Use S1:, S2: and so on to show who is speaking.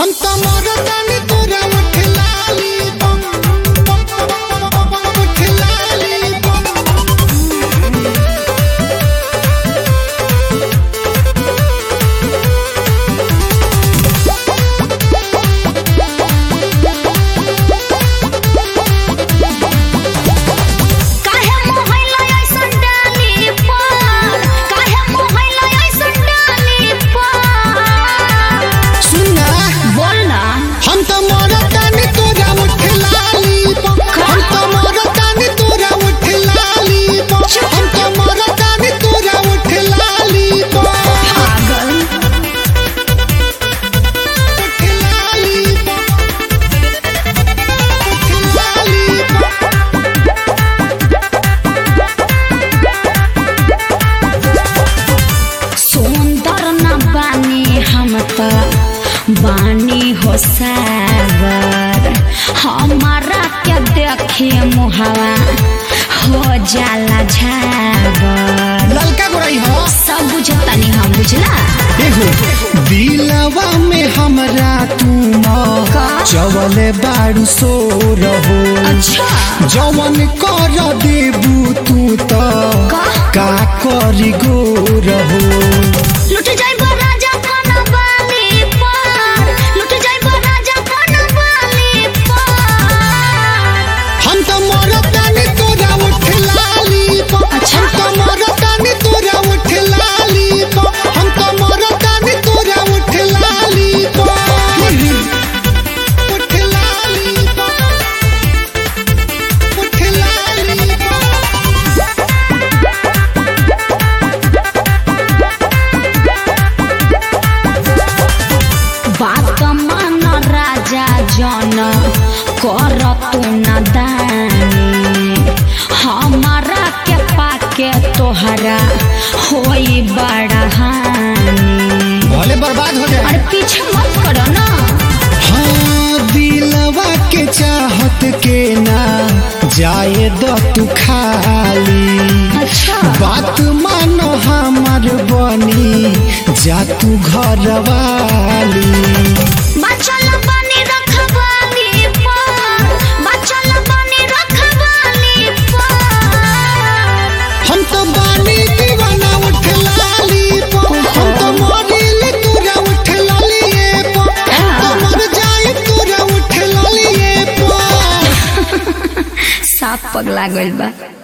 S1: हम तो मरदानी तोरा उठ लाली बम उठ लाली बम
S2: काहे मोहैला ऐसन डाली पर काहे मोहैला ऐसन डाली पर
S1: सुना
S2: बोल ना
S1: हम तो मरदानी तोरा उठ लाली बम हम तो मरदानी तोरा उठ लाली बम हम तो मरदानी तोरा उठ लाली बम
S2: पागल
S1: उठ लाली बम उठ लाली बम
S2: सुंदर न बानी हम त बानी हो सागर हमारा के देखे मुहवा हो जाला झागर
S1: ललका गोरई हो
S2: सब बुझतानी हम बुझला
S1: एगो दिलवा में हमरा तुम
S2: का?
S1: चवले बारू सो रहो
S2: अच्छा
S1: जवन कर देबू तू त
S2: का?
S1: का करी गो रहो
S2: लुट जाइबो राजा कन बाली पर लुट जाइबो राजा कन बाली पर
S1: हम तो मरदानी तोरा उठ लाली पो
S2: अच्छा।
S1: हम तो मरदानी तोरा उठ लाली पो हम तो मरदानी तोरा उठ लाली पो उठ लाली पो उठ लाली पो
S2: बात मान राजा जन कर तू न दानी हमारा के पाके तोहरा होई बड़ा हानि
S1: भले बर्बाद हो जाए
S2: अरे पीछे मत करो ना
S1: हाँ दिलवा के चाहत के ना जाए दो तू खाली
S2: अच्छा
S1: बात मानो हमर बनी जा तू घर वाली
S2: बचल बनी रखवाली पर बचल बनी रखवाली पर
S1: हम तो बानी दीवाना उठ लाली पो हम तो मरिल तोरा उठ लालिए पो हम तो मर जाए तोरा उठ लालिए पो
S2: साफ पगला गइल बा